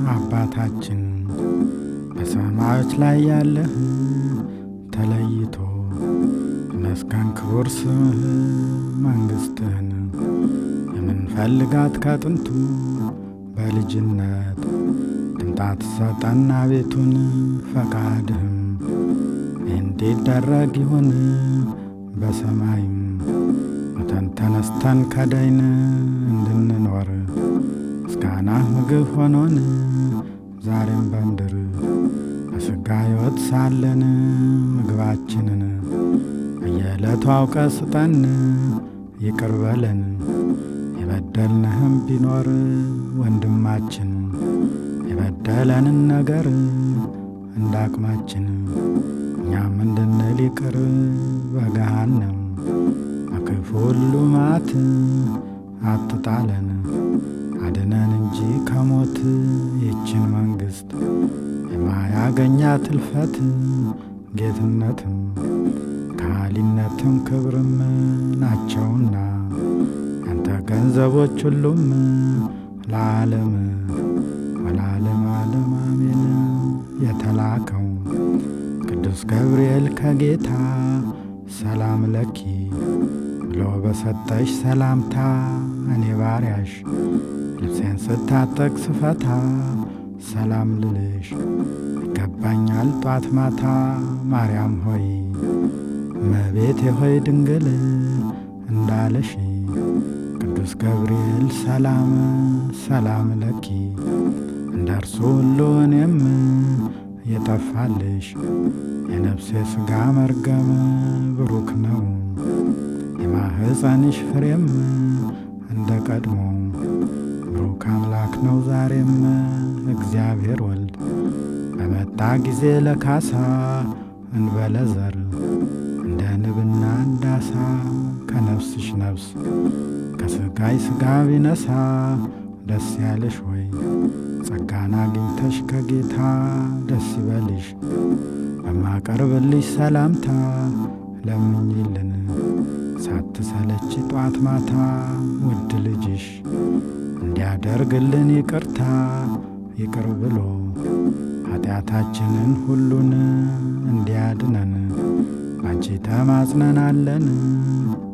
አባታችን በሰማዮች ላይ ያለህ ተለይቶ ይመስገን ክቡር ስምህ መንግሥትህን የምንፈልጋት ከጥንቱ በልጅነት ድምጣት ሰጠና ቤቱን ፈቃድህም እንዲደረግ ይሁን በሰማይም ሙተን ተነስተን ከዳይን እንድንኖር ምስጋናህ ምግብ ሆኖን ዛሬም በምድር በሥጋ ሕይወት ሳለን ምግባችንን በየዕለቱ አውቀ ስጠን፣ ይቅር በለን የበደልንህም ቢኖር ወንድማችን የበደለንን ነገር እንዳቅማችን እኛም እንድንል ይቅር በገሃነም በክፉ ሁሉ መዓት አትጣለን አድነን እንጂ ከሞት ይችን መንግሥት የማያገኛት እልፈት ጌትነትም ከሃሊነትም ክብርም ናቸውና ያንተ ገንዘቦች ሁሉም ለዓለም ወለዓለም ዓለም አሜን። የተላከው ቅዱስ ገብርኤል ከጌታ ሰላም ለኪ ብሎ በሰጠሽ ሰላምታ እኔ ባሪያሽ ልብሴን ስታጠቅ ስፈታ ሰላም ልልሽ ይገባኛል ጧት ማታ። ማርያም ሆይ እመቤቴ ሆይ ድንግል እንዳለሽ ቅዱስ ገብርኤል ሰላም ሰላም ለኪ እንደ እርሱ ሁሉ እኔም የጠፋልሽ የነፍሴ ሥጋ መርገም ብሩክ ነው የማህፀንሽ ፍሬም እንደ ቀድሞ ብሩክ አምላክ ነው ዛሬም እግዚአብሔር ወልድ በመጣ ጊዜ ለካሳ እንበለ ዘር እንደ ንብና እንዳሳ ከነፍስሽ ነፍስ ከሥጋይ ሥጋ ቢነሳ ደስ ያለሽ ወይ ጸጋን አግኝተሽ ከጌታ ደስ ይበልሽ። በማቀርብልሽ ሰላምታ ለምኝልን ሳትሰለች ጧት ማታ ውድ ልጅሽ እንዲያደርግልን ይቅርታ ይቅር ብሎ ኃጢአታችንን ሁሉን እንዲያድነን ባንቺ ተማጽነናለን።